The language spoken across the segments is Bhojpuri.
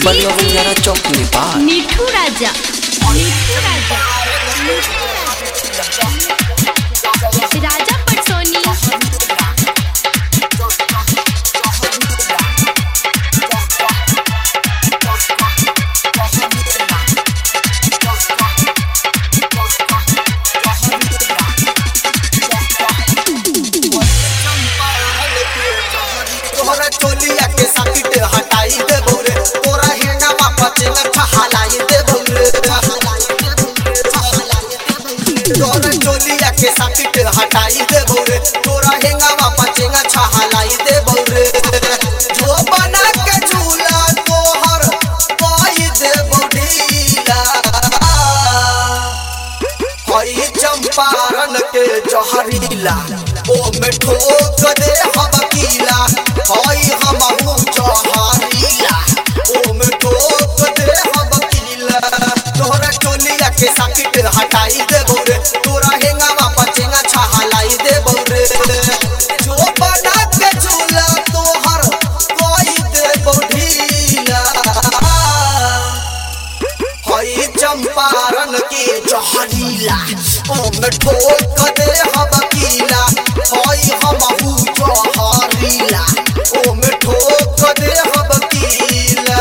बलुआ बंजारा चौक नेपाल मिठू राजा मिठू राजा राजा पटसोनी तोहरा चोलिया के साकिट हटाई दे भौरे तोरा हेंगा बापा चेंगा छहलाई दे भौरे तोहरा चोलिया के साकिट हटाई दे भौरे तोरा हेंगा बापा चेंगा छहलाई दे भौरे जो बना के झूला तोहर पाई दे बौडीला हई चंपारण के जहरीला ओ में ठोक दे हबकीला हई हमहू जहरीला ओ में ठोक दे हबकीला तोहरा चोलिया के साकिट हटाई दे बोरे तोरा हेंगावा पचेंगा छहलाई दे बोरे जो बना के झूला तोहर कोई दे बौढीला हई चंपारण के जहरीला ओमे ठोक दे हबकीला हई हमहू जहरीला ओमे ठोक दे हबकीला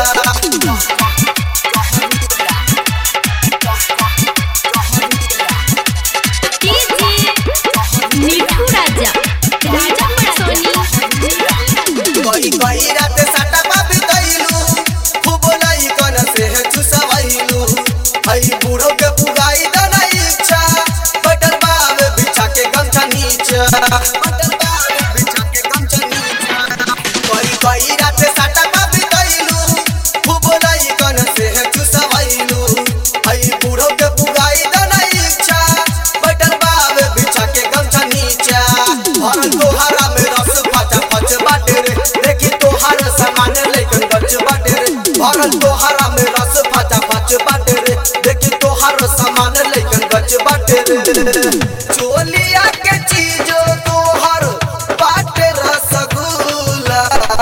मिठू राजा राजा पटसोनी कोई कोई रात सटा बाबी गइलू खूब लाई कन से चुसवैलू हई बूढ़ो के पुगाई दना इच्छा बटन बाब बिछा के गमछा नीचा बटन बाब बिछा के गमछा नीचा कोई कोई रात सटा बाबी गइलू खूब लाई कन से चुसवैलू हई बूढ़ो के पुगाई दना इच्छा बटन बाब बिछा के गमछा नीचा और तोहरा में रस फचा फच बाटे रे देखी तोहर सामान लेकिन गच बाटे रे भरल तोहरा में रस फचा फच बाटे रे देखी तोहर सामान लेकिन गच बाटे रे चोलिया के चीजो तोहर बाटे रसगुल्ला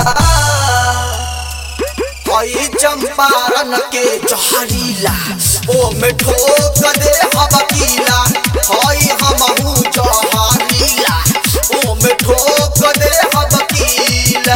हई चंपारण के जहरीला ओ में ठोक दे हबकीला हई हमहू जहरीला ओ में ठोक दे हबकीला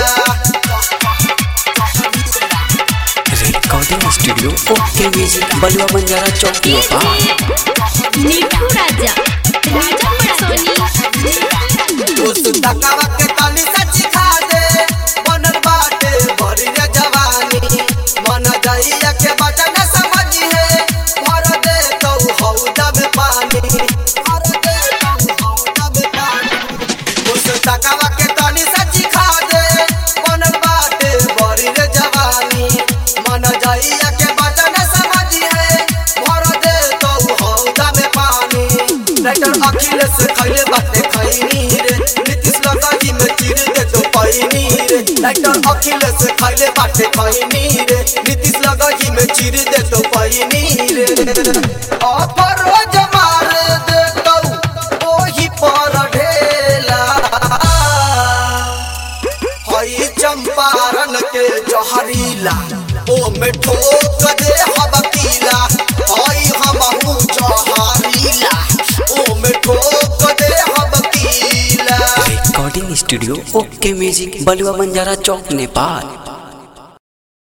recording studio okay music Balua Banjara चौक नेपाल मिठू राजा राजा पटसोनी उस तकावा के ताली सच खा दे बनल बाटे भरी रे जवानी मन दैया के बचन समझी है भर दे तो हौदा में पानी भर दे तो हौदा में पानी उस तकावा के ताली सच खा दे बनल बाटे भरी रे जवानी मन दैया के बचन समझी है भर दे तो हौदा में पानी राइटर अखिलेश खैले बाटे खैनी रे नीतीश लगाई में चिर दे तो पैनी रे राइटर अखिलेश खैले बाटे खैनी रे नीतीश लगाई में चिर दे तो पैनी रे ऑफर रोज मार दे तो ओही पर ढेला हई चंपारण के जहरीला ओ में ठोक दे हबकीला हई हमहू जहरीला ओ में ठोक दे हबकीला recording studio okay music Balua Banjara चौक नेपाल